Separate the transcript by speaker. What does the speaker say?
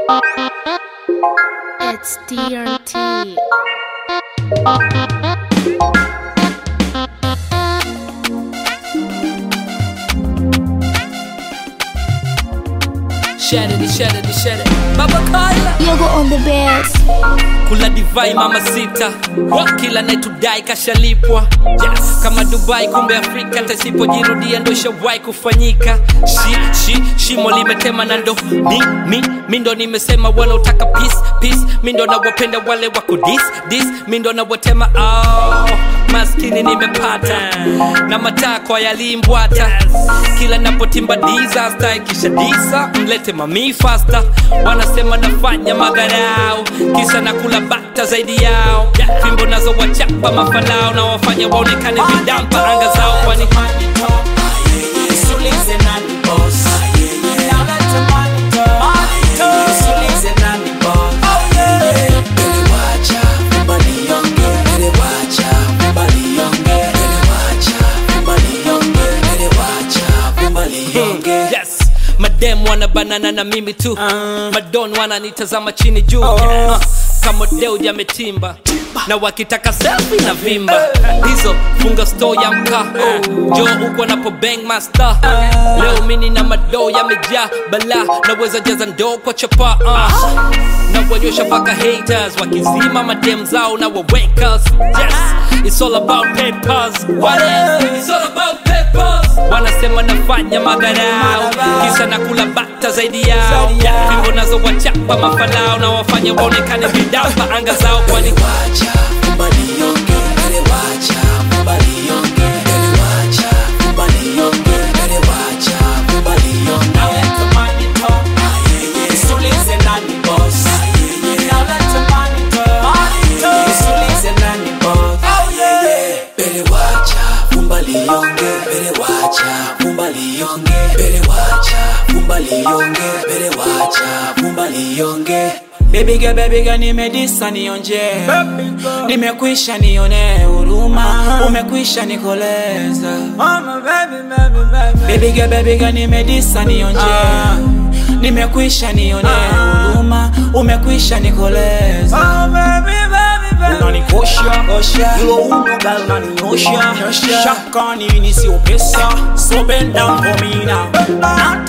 Speaker 1: It's DRT.
Speaker 2: Shed it, shed it, shed it. Baba Kyla.
Speaker 1: Yoga on the best.
Speaker 2: Kula divai mama sita kila netudai kashalipwa yes. kama dubai kumbe afrika tasipojirudia ndo shawai kufanyika shi, shi, shimo limetema na ndo mi, mi, mi ndo nimesema wanaotaka peace, peace. mi ndo nawapenda wale wako dis, dis. mi ndo nawatema oh, maskini nimepata na matakwa yalimbwata kila napotimba disaster ikisha disa mlete mami fasta wanasema nafanya madharau kisa na kula bata zaidi yao fimbo nazo wachapa mafanao na wafanya waonekane vidampa anga zao kwani
Speaker 3: Usulize nani boss. Now let the money talk. Usulize nani boss. Ele wacha, fumba nionge. Ele wacha, fumba nionge. Ele wacha, fumba nionge. Ele wacha, fumba nionge.
Speaker 2: yes madem wana banana na mimi tu madon wananitazama chini juu uh, kama deu jametimba na wakitaka selfie na vimba hizo funga store ya mkaa jo uko napo bang master leo mini na madoo yamejaa bala naweza jaza ndoo kwa chapa uh. na wanyosha mpaka haters wakizima madem zao na wawakers yes it's all about papers what else it's all about papers wanasema nafanya madharau kisa na kula bata zaidi yao fimbo nazo wachapa mafalao na wafanya waonekane vidapa anga zao kwani
Speaker 3: Wacha, fumba nionge. Ele wacha, fumba nionge. Ele wacha, fumba nionge. Ele wacha, fumba nionge. Now let the money talk. Usulize nani boss. Now let the money talk. Usulize nani boss. Ele wacha, fumba nionge. Ele wacha, fumba nionge. Ele wacha, fumba nionge. Ele wacha, fumba nionge. Baby girl, baby girl, nimedisa nionje, nimekwisha nione huruma, umekwisha nikoleza. Baby girl, baby girl, nimedisa nionje, nimekwisha nione huruma, umekwisha nikoleza. unanikosha hilo uno gal naniosha shaka nini sio pesa so bend down for me now